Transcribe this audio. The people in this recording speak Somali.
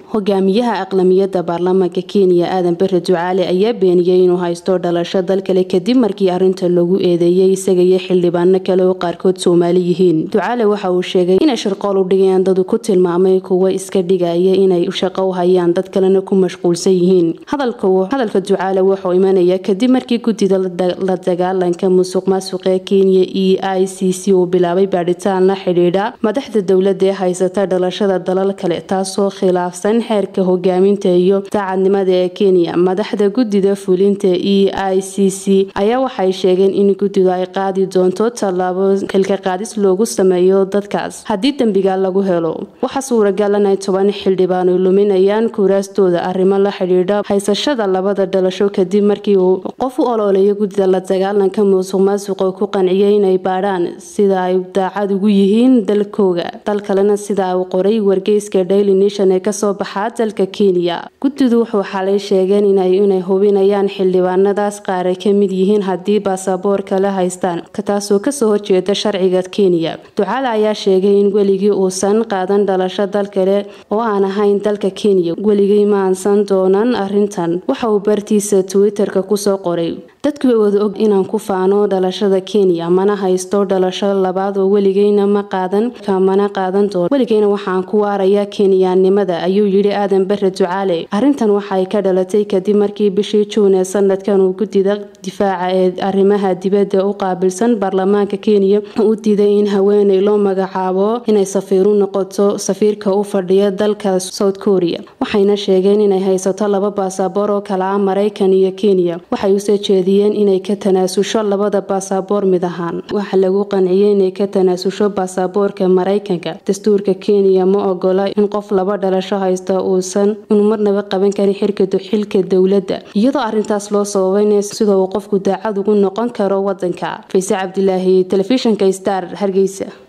hogaamiyaha aqlamiyada baarlamaanka kenya aadan bare ducaale ayaa beeniyey inuu haysto dhalasho dal kale kadib markii arinta lagu eedeeyay isaga iyo xildhibaano kale oo qaarkood soomaali yihiin ducaale waxa uu sheegay inay shirqool u dhigayaan dadu ku tilmaamay kuwa iska dhigaya inay shaqo u hayaan dad kalena ku mashquulsan yihiin hadalka ducaale wuxuu imanaya kadib markii guddida la dagaalanka musuq maasuqa ee kenya e i c c uu bilaabay baadhitaan la xidhiidha madaxda dowlada ee haysata dhalashada dalal kale taasoo khilaafsan xeerka hogaaminta iyo daacadnimada ee kenya madaxda guddida fulinta e i c c ayaa waxay sheegeen in guddidu ay qaadi doonto tallaabo xilka qaadis loogu sameeyo dadkaas haddii dembiga lagu helo waxaa suuragal inay toban xildhibaan ay luminayaan kuuraastooda arrimo la xidhiidha haysashada labada dhalasho kadib markii uu qof u ololeeyo guddida la dagaalanka musuq maasuqa ku qanciyay inay baadhaan sida ay daacad ugu yihiin dalkooga dal kalena sida uu qoray wargeyska daily nation ee kasoo baxaa dalka kenya guddidu wuxuu xalay sheegeen inay hubinayaan xildhibaanadaas qaar ay ka mid yihiin haddii baasaboor kala haystaan taasoo kasoo horjeeda sharciga kenya ducaale ayaa sheegay in weligii uusan qaadan dhalasho dal kale oo aan ahayn dalka kenya weligii ma aansan doonan arintan waxa uu bartiisa twitter-ka kusoo qoray dadku way wada og inaan ku faano dhalashada kenya mana haysto dhalasho labaad oo weligeyna ma qaadan kamana qaadan doono weligeyna waxaan ku waarayaa kenyaannimada ayuu yidhi aadan bare ducaale arrintan waxay ka dhalatay kadib markii bishii juun ee sanadkan uu guddida difaaca ee arrimaha dibadda u qaabilsan baarlamaanka kenya u diiday in haweeney loo magacaabo inay safiiru noqoto safiirka u fadhiya dalka south korea waxayna sheegeen inay haysato laba baasaboor oo kala ah maraykan iyo kenya waxay usoo jeediyeen inay ka tanaasusho labada baasaboor mid ahaan waxaa lagu qanciyay inay ka tanaasusho baasaboorka maraykanka dastuurka kenya ma ogola in qof laba dhalasho haysta uusan inu marnaba qaban karin xilka dowladda iyadoo arintaas loo sababayna sida uu qofku daacad ugu noqon karo wadanka fayse cabdilaahi telefishinka star hargeysa